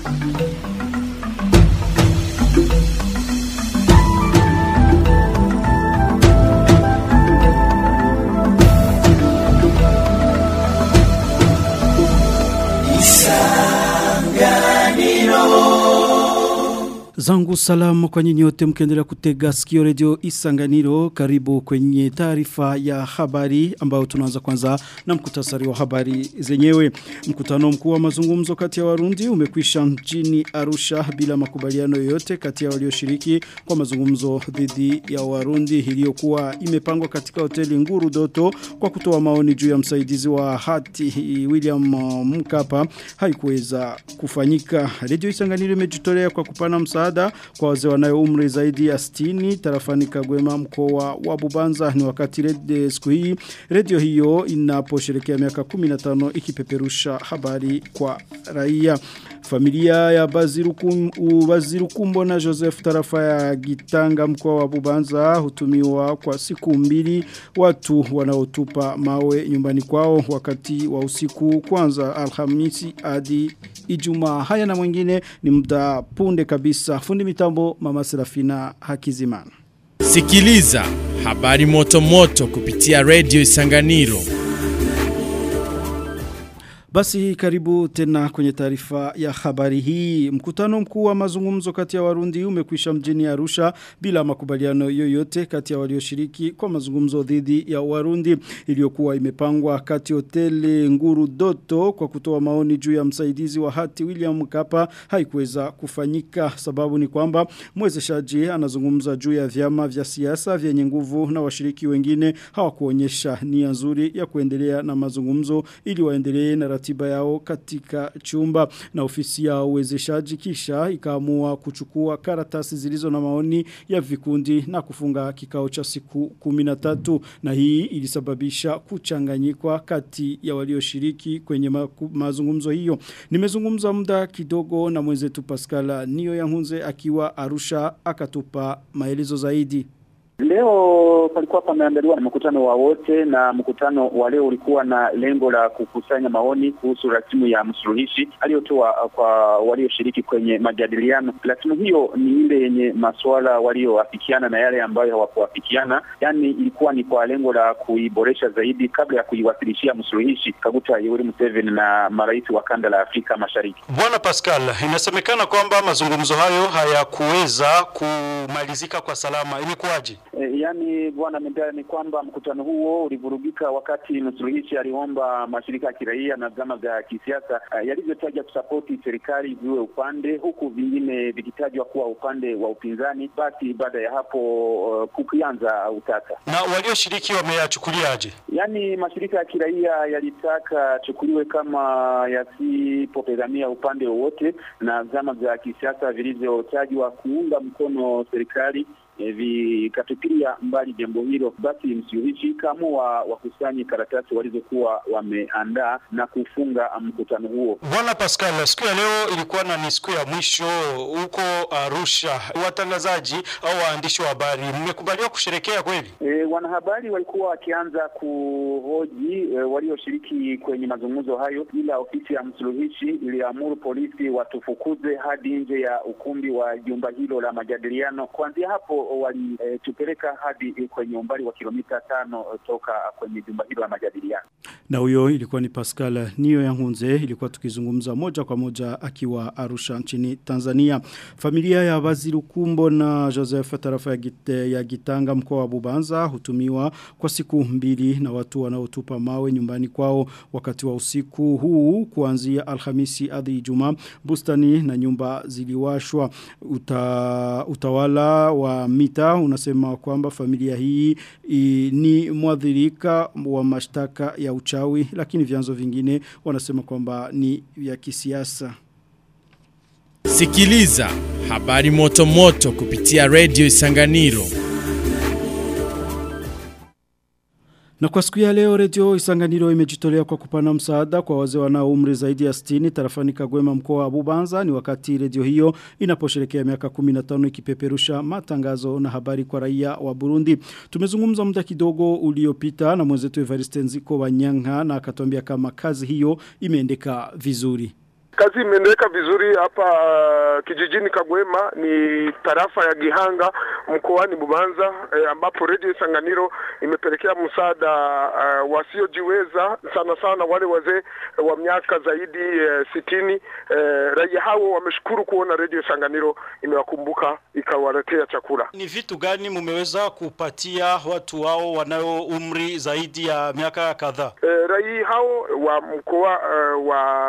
Zangu salamu kwa nyinyi wote mkiendelea kutega sikio redio Isanganiro karibu kwenye taarifa ya habari ambao tunaanza kwanza na mkutasari wa habari zenyewe. Mkutano mkuu wa mazungumzo kati ya Warundi umekwisha mjini Arusha bila makubaliano yoyote kati ya walioshiriki kwa mazungumzo dhidi ya Warundi iliyokuwa imepangwa katika hoteli Nguru Doto kwa kutoa maoni juu ya msaidizi wa hati William Mkapa haikuweza kufanyika. Redio Isanganiro imejitolea kwa kupana msaada msaada kwa wazee wanayo umri zaidi ya 60 tarafani Kagwema mkoa wa Bubanza ni wakati red siku hii radio hiyo inaposherekea miaka 15 ikipeperusha habari kwa raia familia ya Bazirukum, Bazirukumbo na Joseph tarafa ya Gitanga mkoa wa Bubanza hutumiwa kwa siku mbili watu wanaotupa mawe nyumbani kwao wakati wa usiku kwanza Alhamisi hadi Ijumaa haya na mwingine ni muda punde kabisa fundi mitambo mama Serafina Hakizimana Sikiliza habari moto moto kupitia Radio Isanganiro basi karibu tena kwenye taarifa ya habari hii. Mkutano mkuu wa mazungumzo kati ya Warundi umekwisha mjini Arusha bila makubaliano yoyote kati ya walioshiriki kwa mazungumzo dhidi ya Warundi iliyokuwa imepangwa kati hoteli Nguru Doto kwa kutoa maoni juu ya msaidizi wa hati William Mkapa haikuweza kufanyika. Sababu ni kwamba mwezeshaji anazungumza juu ya vyama vya siasa vyenye nguvu na washiriki wengine hawakuonyesha nia nzuri ya kuendelea na mazungumzo ili waendelee na ratiba yao katika chumba na ofisi ya uwezeshaji kisha ikaamua kuchukua karatasi zilizo na maoni ya vikundi na kufunga kikao cha siku 13 na hii ilisababisha kuchanganyikwa kati ya walioshiriki kwenye ma mazungumzo hiyo nimezungumza muda kidogo na mwenzetu Pascal Nio Yangunze akiwa Arusha akatupa maelezo zaidi Leo palikuwa pameandaliwa na mkutano wa wote na mkutano wa leo ulikuwa na lengo la kukusanya maoni kuhusu rasimu ya msuluhishi aliyotoa kwa walioshiriki kwenye majadiliano. Rasimu hiyo ni ile yenye masuala walioafikiana na yale ambayo hawakuafikiana, yaani ilikuwa ni kwa lengo la kuiboresha zaidi kabla ya kuiwasilishia msuluhishi Kaguta Yoweri Museveni na marais wa kanda la Afrika Mashariki. Bwana Pascal, inasemekana kwamba mazungumzo hayo hayakuweza kumalizika kwa salama. Imekuwaje? E, yani bwana Mendea, ni kwamba mkutano huo ulivurugika wakati msuluhishi aliomba mashirika ya kiraia na vyama vya kisiasa uh, yalivyotaja kusapoti serikali viwe upande huku vingine vikitajwa kuwa upande wa upinzani. Basi baada ya hapo uh, kukianza utata. Na walioshiriki wameyachukuliaje? Yani mashirika ya kiraia yalitaka chukuliwe kama yasipopedhamia upande wowote, na vyama vya kisiasa vilivyotajwa kuunga mkono serikali vikatupilia mbali jambo hilo, basi msuluhishi kaamua wakusanye karatasi walizokuwa wameandaa na kufunga mkutano huo. Bwana Pascal, siku ya leo ilikuwa na ni siku ya mwisho huko Arusha. Watangazaji au waandishi wa habari mmekubaliwa kusherekea kweli? E, wanahabari walikuwa wakianza kuhoji e, walioshiriki kwenye mazungumzo hayo, ila ofisi ya msuluhishi iliamuru polisi watufukuze hadi nje ya ukumbi wa jumba hilo la majadiliano. Kuanzia hapo walitupeleka e, hadi kwenye umbali wa kilomita tano toka kwenye jumba hilo la majadiliano. Na huyo ilikuwa ni Pascal Niyo Yangunze, ilikuwa tukizungumza moja kwa moja akiwa Arusha nchini Tanzania. Familia ya Bazirukumbo na Joseph tarafa ya, gite, ya Gitanga mkoa wa Bubanza hutumiwa kwa siku mbili na watu wanaotupa mawe nyumbani kwao wakati wa usiku huu kuanzia Alhamisi hadi Ijumaa. Bustani na nyumba ziliwashwa uta, utawala wa mita unasema kwamba familia hii i, ni mwadhirika wa mashtaka ya uchawi lakini vyanzo vingine wanasema kwamba ni vya kisiasa. Sikiliza habari moto moto kupitia Radio Isanganiro. Na kwa siku ya leo redio Isanganiro imejitolea kwa kupana msaada kwa wazee wanao umri zaidi ya 60 tarafani Kagwema mkoa wa Bubanza ni wakati redio hiyo inaposherekea miaka 15 ikipeperusha matangazo na habari kwa raia wa Burundi. Tumezungumza muda kidogo uliopita na mwenzetu Evariste Nziko wa Nyanga na akatuambia kama kazi hiyo imeendeka vizuri. Kazi imeendeleka vizuri hapa uh, kijijini Kagwema, ni tarafa ya Gihanga mkoani Bubanza eh, ambapo Radio Isanganiro imepelekea msaada uh, wasiojiweza sana sana wale wazee wa miaka zaidi eh, sitini. Eh, raia hao wameshukuru kuona Radio Isanganiro imewakumbuka ikawaletea chakula. Ni vitu gani mumeweza kupatia watu wao wanayo umri zaidi ya miaka kadhaa? Eh, raia hao wa mkoa eh,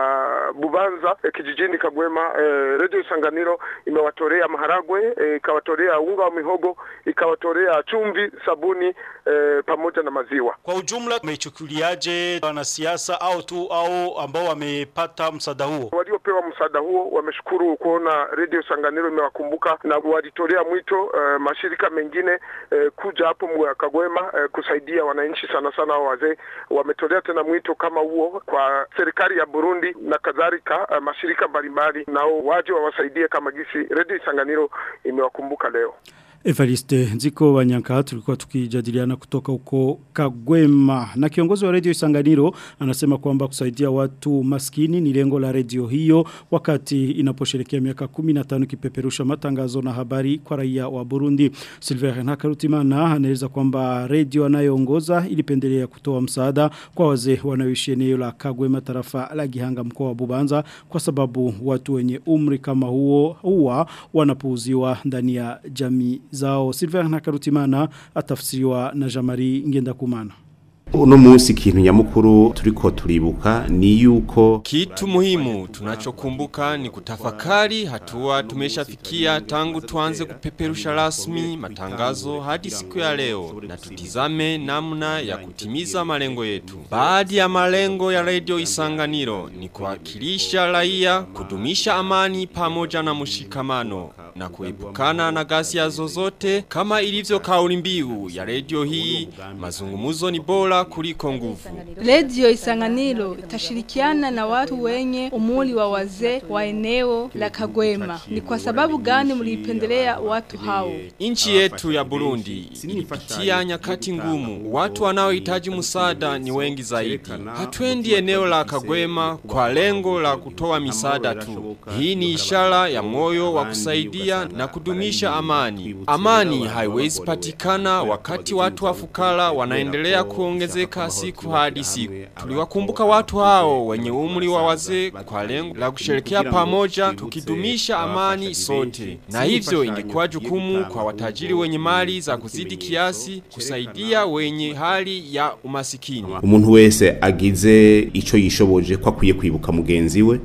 wa Bubanza eh, kijijini Kagwema eh, Radio Isanganiro imewatolea maharagwe eh, ikawatolea unga wa mihogo ikawatolea chumvi, sabuni eh, pamoja na maziwa. Kwa ujumla umeichukuliaje wanasiasa au tu au ambao wamepata msaada huo? Waliopewa msaada huo wameshukuru kuona Radio Sanganiro imewakumbuka na walitolea mwito uh, mashirika mengine uh, kuja hapo mwa Kagwema uh, kusaidia wananchi sana sana hao wazee. Wametolea tena mwito kama huo kwa serikali ya Burundi na kadhalika, uh, mashirika mbalimbali nao waje wawasaidie kama gisi Radio Sanganiro imewakumbuka leo. Evariste Nziko Wanyanka tulikuwa tukijadiliana kutoka huko Kagwema na kiongozi wa redio Isanganiro anasema kwamba kusaidia watu maskini ni lengo la redio hiyo wakati inaposherekea miaka 15 kipeperusha matangazo na habari kwa raia wa Burundi. Silver Nakarutimana anaeleza kwamba redio anayoongoza ilipendelea kutoa msaada kwa wazee wanaoishi eneo la Kagwema tarafa la Gihanga mkoa wa Bubanza kwa sababu watu wenye umri kama huo huwa wanapuuziwa ndani ya jamii zao Silver Nakarutimana atafsiriwa na Jamari Ngendakumana uno munsi ikintu nyamukuru turiko turibuka ni yuko kitu muhimu tunachokumbuka ni kutafakari hatua tumeshafikia tangu tuanze kupeperusha rasmi matangazo hadi siku ya leo na tutizame namna ya kutimiza malengo yetu. Baadhi ya malengo ya Radio Isanganiro ni kuwakilisha raia, kudumisha amani pamoja na mshikamano na kuepukana na ghasia zozote kama ilivyo kauli mbiu ya radio hii mazungumzo ni bora kuliko nguvu. Radio Isanganiro itashirikiana na watu wenye umuri wa wazee wa eneo la Kagwema. Ni kwa sababu gani mlipendelea watu hao? Nchi yetu ya Burundi ilipitia nyakati ngumu. Watu wanaohitaji msaada ni wengi zaidi. Hatuendi eneo la Kagwema kwa lengo la kutoa misaada tu. Hii ni ishara ya moyo wa kusaidia na kudumisha amani. Amani haiwezi patikana wakati watu wa fukara wanaendelea kuongezeka siku hadi siku. Tuliwakumbuka watu hao wenye umri wa wazee kwa lengo la kusherekea pamoja tukidumisha amani sote. Na hivyo ingekuwa jukumu kwa watajiri wenye mali za kuzidi kiasi kusaidia wenye hali ya umasikini. umuntu wese agize ico yishoboje ko akwiye kwibuka mugenzi we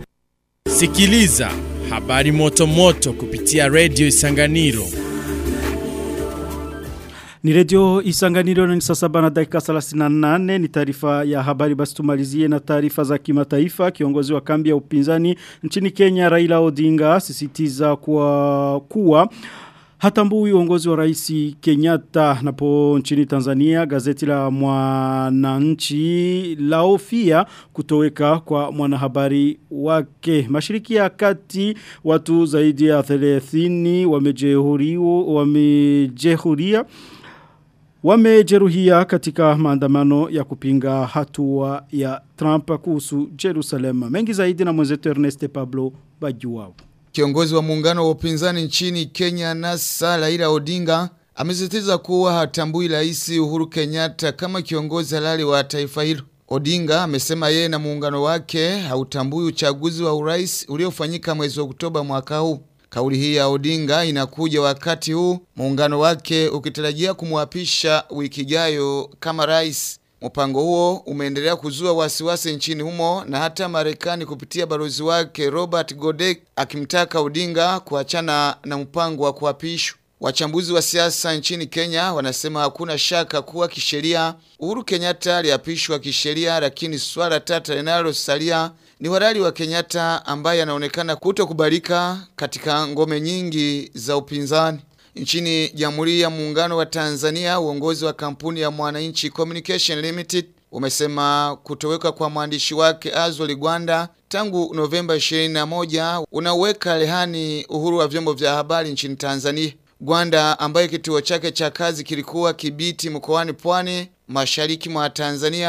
Sikiliza habari moto moto kupitia Radio Isanganiro. Ni redio isanganiro na ni saa saba na dakika 38 ni taarifa ya habari basi tumalizie na taarifa za kimataifa kiongozi wa kambi ya upinzani nchini Kenya Raila Odinga sisitiza kuwa kuwa Hatambui uongozi wa rais Kenyatta napo nchini Tanzania gazeti la mwananchi laofia kutoweka kwa mwanahabari wake. Mashiriki ya kati watu zaidi ya 30 wamejehuriwa wamejehuria wamejeruhia katika maandamano ya kupinga hatua ya Trump kuhusu Jerusalem. Mengi zaidi na mwenzetu Ernest Pablo Bajuwao. Kiongozi wa muungano wa upinzani nchini Kenya NASA Raila Odinga amesisitiza kuwa hatambui rais Uhuru Kenyatta kama kiongozi halali wa taifa hilo. Odinga amesema yeye na muungano wake hautambui uchaguzi wa urais uliofanyika mwezi wa Oktoba mwaka huu. Kauli hii ya Odinga inakuja wakati huu muungano wake ukitarajia kumwapisha wiki ijayo kama rais. Mpango huo umeendelea kuzua wasiwasi nchini humo na hata Marekani kupitia balozi wake Robert Godek akimtaka Odinga kuachana na mpango wa kuapishwa. Wachambuzi wa siasa nchini Kenya wanasema hakuna shaka kuwa kisheria Uhuru Kenyatta aliapishwa kisheria, lakini swala tata linalosalia ni halali wa Kenyatta ambaye anaonekana kutokubalika katika ngome nyingi za upinzani. Nchini Jamhuri ya Muungano wa Tanzania, uongozi wa kampuni ya Mwananchi Communication Limited umesema kutoweka kwa mwandishi wake Azoli Gwanda tangu Novemba 21 unaweka rehani uhuru wa vyombo vya habari nchini Tanzania. Gwanda ambaye kituo chake cha kazi kilikuwa Kibiti mkoani Pwani, mashariki mwa Tanzania,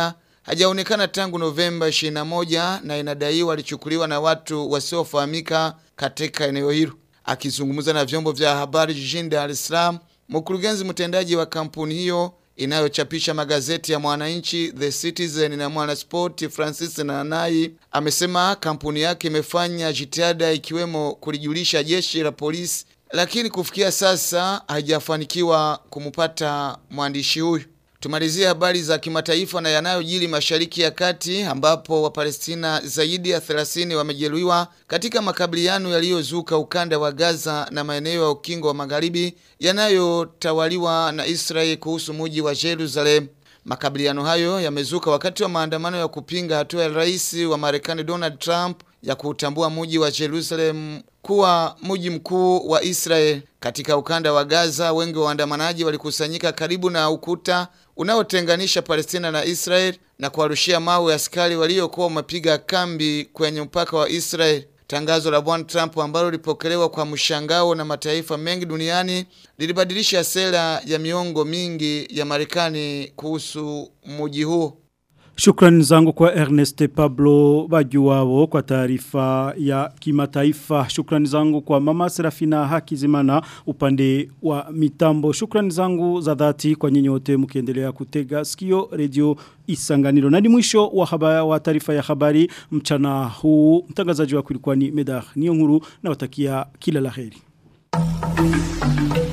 hajaonekana tangu Novemba 21 na inadaiwa alichukuliwa na watu wasiofahamika katika eneo hilo. Akizungumza na vyombo vya habari jijini Dar es Salaam, mkurugenzi mtendaji wa kampuni hiyo inayochapisha magazeti ya Mwananchi, The Citizen na Mwanasport, Francis Nanai amesema kampuni yake imefanya jitihada ikiwemo kulijulisha jeshi la polisi, lakini kufikia sasa haijafanikiwa kumpata mwandishi huyu. Tumalizie habari za kimataifa na yanayojiri Mashariki ya Kati ambapo Wapalestina zaidi ya 30 wamejeruhiwa katika makabiliano yaliyozuka ukanda wa Gaza na maeneo ya ukingo wa Magharibi yanayotawaliwa na Israeli kuhusu mji wa Jerusalem. Makabiliano hayo yamezuka wakati wa maandamano ya kupinga hatua ya rais wa Marekani Donald Trump ya kuutambua mji wa Jerusalem kuwa mji mkuu wa Israel. Katika ukanda wa Gaza, wengi wa waandamanaji walikusanyika karibu na ukuta unaotenganisha Palestina na Israel na kuwarushia mawe askari waliokuwa wamepiga kambi kwenye mpaka wa Israel. Tangazo la Bwana Trump ambalo lilipokelewa kwa mshangao na mataifa mengi duniani lilibadilisha sera ya miongo mingi ya Marekani kuhusu mji huo. Shukrani zangu kwa Ernest Pablo Bajuwao kwa taarifa ya kimataifa. Shukrani zangu kwa Mama Serafina Hakizimana upande wa mitambo. Shukrani zangu za dhati kwa nyinyi wote mkiendelea kutega sikio radio Isanganiro. Na ni mwisho wa habari wa taarifa ya habari mchana huu. Mtangazaji wako ilikuwa ni Medar Niyonkuru na watakia kila laheri.